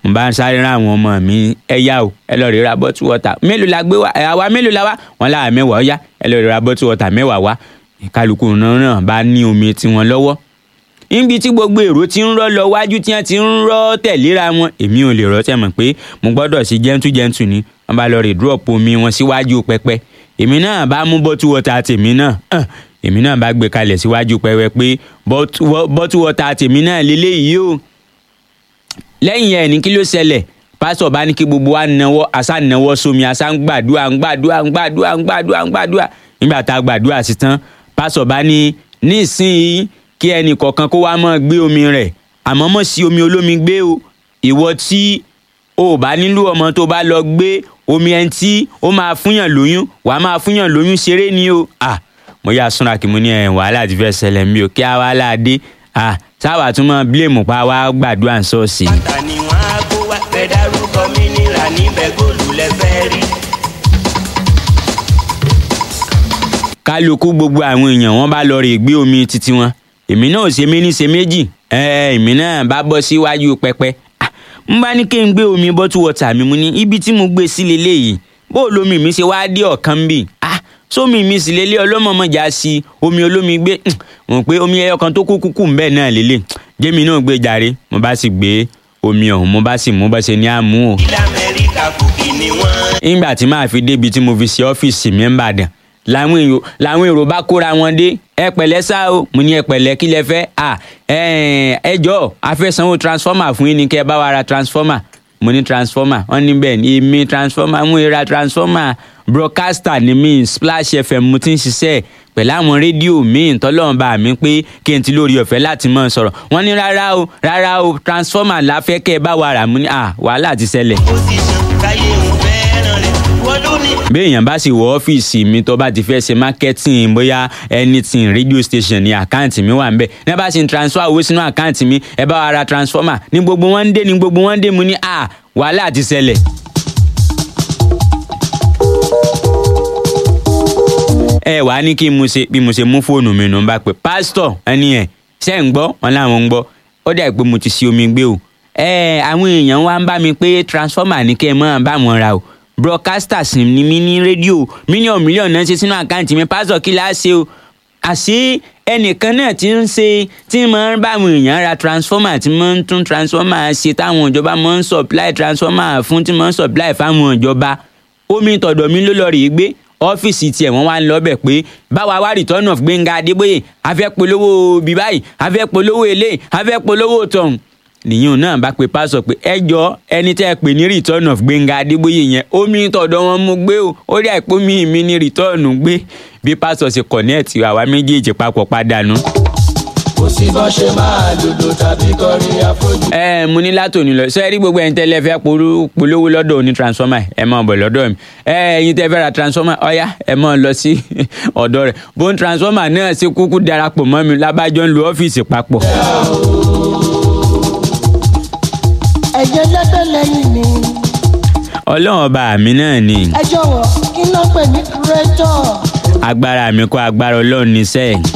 mo bá ń sáré rán àwọn ọmọ mi ẹ yá o ẹ lọ rí ra bottle water mélòó la gbé wá ẹ àwa mélòó la wá wọn láwa mẹ́wàá ó yá ẹ lọ rí ra bottle water mẹ́wàá wá kálukú náà náà bá ní omi tiwọn lọ́wọ́ níbi tí gbogbo èrò ti ń rọ́ lọ wájú tí wọ́n ti ń rọ́ tẹ̀léra wọn èmi ò lè rọ́ tẹ̀ mọ̀ pé mo gbọ́dọ̀ sí gentle gentle ni wọ́n bá lọ rè drop omi wọn síwájú pẹpẹ èmi náà bá mú bottle water tèmi náà hàn, èmi náà bá gbé kalẹ̀ síwájú pẹpẹ pé bottle wa- bottle water tèmi náà lélẹ́yìí o lẹ́yìn ẹ̀ ní kí ló ṣẹlẹ̀ pásítọ̀ bá ní kí gbogbo wa nawọ́ àṣà nawọ́ sómi àṣà ń gbàdúrà ń gbàdúrà ń gbàdúrà ń gbàdúrà ń gbàdúrà nígbà tá a gbàdúrà sí tán pásítọ̀ bá ní nísìnyí kí ẹnì kọ̀ọ̀kan kó wá mọ́ gbé omi rẹ̀ àmọ́ mọ̀ sí omi olómi gbé o ìwọ tí o ò bá nílò ọmọ tó bá lọ gbé omi ẹni tí ó máa fúnyàn lóyún wàá máa fúnyàn lóyún ṣeré ni o ah mo yà súnra kí mo ní ẹ̀ wàhálà ti fẹ́ ṣẹlẹ̀ mi ò kí a wàhálà dé ah sáwà tún mọ́ bílèmù pa wá gbàdúrà ń sọ́ọ̀sì. bàtà ni wọ́n á kó wá fẹ́ dárúkọ mínírà níbẹ̀ góòlù lẹ́fẹ́ rí. kálukú gbogbo àwọn èèyàn wọn bá lọ rè gbé omi títí wọn èmi náà ò ṣe méní ṣe méjì ẹ èmi náà bá bọ́ síwájú pẹpẹ Ah, n bá ní kí n gbé omi bottle water mi mu ní ibi tí mo gbé sí leléyìí bó lomi mi ṣe wá dé ọ̀kan bì ah sómi mi sì lélẹ̀ ọlọ́mọmọjà sí omi olómi gbé mo pé omi ẹyọ kan tó kú kúkú ń bẹ́ẹ̀ náà lélẹ̀ jẹ́mi náà gbé jàre mo bá sì gbé omi ọ̀hún mo bá sì mú bá ṣe ní àmú o ilẹ̀ amẹ́ríkà kùkì ni wọ́n. nígbà tí màá fi débi tí mo fi ṣe ọ́fíìsì mi ń bàdàn làwọn èrò làwọn èrò bá kóra wọn dé ẹ pẹ̀lẹ́ sá o mo ní ẹ pẹ̀lẹ́ kí lẹ fẹ́ à ẹ ẹ jọ a fẹ́ sanwó transformer fún yín ni kẹ́ ẹ bá wa ra transformer mo ní transformer wọ́n ní bẹ́ẹ̀ ni èmi transformer mo ra transformer broadcaster ni mi splash fm mo ti ń ṣiṣẹ́ pẹ̀lú àwọn rédíò míì tọ́lọ́run bá mi pé kí n ti lórí ọ̀fẹ́ láti mọ̀ sọ̀rọ̀ wọ́n ní rárá o rárá o transformer la fẹ́ kẹ́ ẹ bá wa rà mo ní à wàhálà ti ṣẹlẹ̀ position káyé ń fẹ́ràn rẹ̀ wọ́n ló ní. béèyàn bá sì wọ ọ́fíìsì mi tó bá ti fẹ́ ṣe marketing bóyá anything radio station ní àkáǹtì mi wà ń bẹ̀ ní bá sì ń transfer owó sínú àkáǹtì mi ẹ bá wa ra transformer ní gbogbo wọn ń dé ní gbogbo wọn ń dé mu ní à wàhálà ti ṣẹlẹ̀. ẹ wàá ní kí n mo ṣe bí mo ṣe mú fóònù mi nù ń bá pè pásítọ̀ ẹni ẹ̀ ṣe ń gbọ́ wọn láwọn ń gbọ́ ó dà pé mo ti ṣe omi gbé o ẹ àwọn èèyàn wá ń bá mi pé transformer ní kẹ́ ẹ mọ́ bá wọn ra o broadcasters ni mí ní rédíò mílíọ̀nù mílíọ̀nù náà ṣe sínú àkáǹtì mi pásítọ̀ kí láá ṣe o àṣé ẹnìkan náà ti ń ṣe tí mo ń bá àwọn èèyàn ra transformer tí mo ń tún transformer ṣe táwọn ìjọba mo ń supply transformer fún tí mo ń supply fáwọn ìjọba omi tọ̀dọ̀ mi ló lọ rèé gbé ọ́fíìsì tiẹ̀ wọ́n wá ń lọ bẹ̀ pé báwa wá return of Gbẹ́ngà Adébóyè a fẹ́ polówó bí báyìí a fẹ́ polówó eléyìí a fẹ́ polówó tọ̀hún nìyẹn náà bá pe pásọ pé ẹ jọ ẹni tẹ́ ẹ pè ní return of Gbẹ́ngà Adébóyè yẹn omi tọ̀dọ̀ wọn mú gbé o ó rí àìpé mi mi ní return gbé bí pásọ ṣe connect àwa méjèèjì papọ̀ padànù. kò sí bọ́n ṣe máa lòdò tàbí kọrin àfojú. ẹ mo ní látòní lọ ṣe rí gbogbo ẹ̀yin tẹ́lẹ̀ fẹ́ polú- polówó lọ́dọ̀ oní transformer ẹ máa bọ̀ lọ́dọ̀ mi ẹ ẹ̀yin tẹ́ fẹ́ ra transformer ọ̀yá ẹ máa lọ sí ọ̀dọ̀ rẹ̀ bó ń transformer náà ṣe kúkú darapọ̀ mọ́ mi lábàjọ́ ń lo ọ́fíìsì papọ̀. ẹ̀jẹ̀ lẹ́gbẹ̀ lẹ́yìn mi ọlọ́run ọba mi náà ni ẹ jọ̀wọ́ kí ló ń pè ní kúrẹ́tọ̀ agbára mi kọ́ agbára ọlọ́run níṣẹ́ ẹ̀